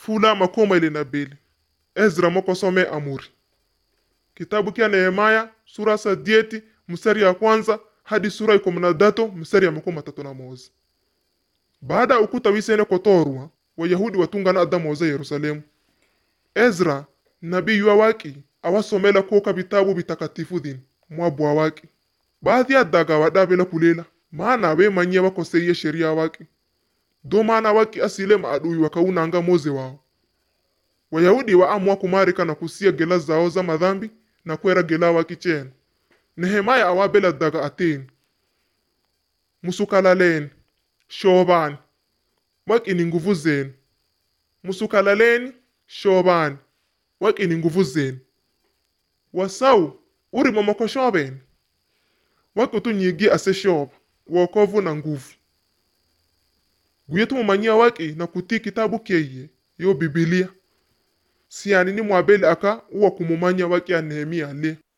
fula makoma ile na beli ezra mokosome amuri kitabu kya nehemaya sura sadieti mstari ya kwanza hadi sura ikumi na datu mstari ya makumi matatu na moza baada ya ukuta wisene kotorwa wayahudi watungana adamoza yerusalemu ezra nabii yuwa waki awasomela koka vitabu vitakatifu dhini mwabwa waki baadhi ya daga wadabela kulela maana bemanyia bakoseiye sheria waki do maana waki asile maadui wakaunanga moze wao wayahudi waamua kumarika na kusia gela zao za madhambi na kwera gela waki chenu nehemaya awabela daga ateni musukalaleni shobani waki ni nguvu zenu musukalaleni shobani waki ni nguvu zenu wasau uri momokoshobeni waki tunyigi ase shoba wokovu na nguvu guye tumumanyia waki na kutii kitabu keye yo bibilia siani ni mwabeli aka uwa kumumanya waki ya nehemia le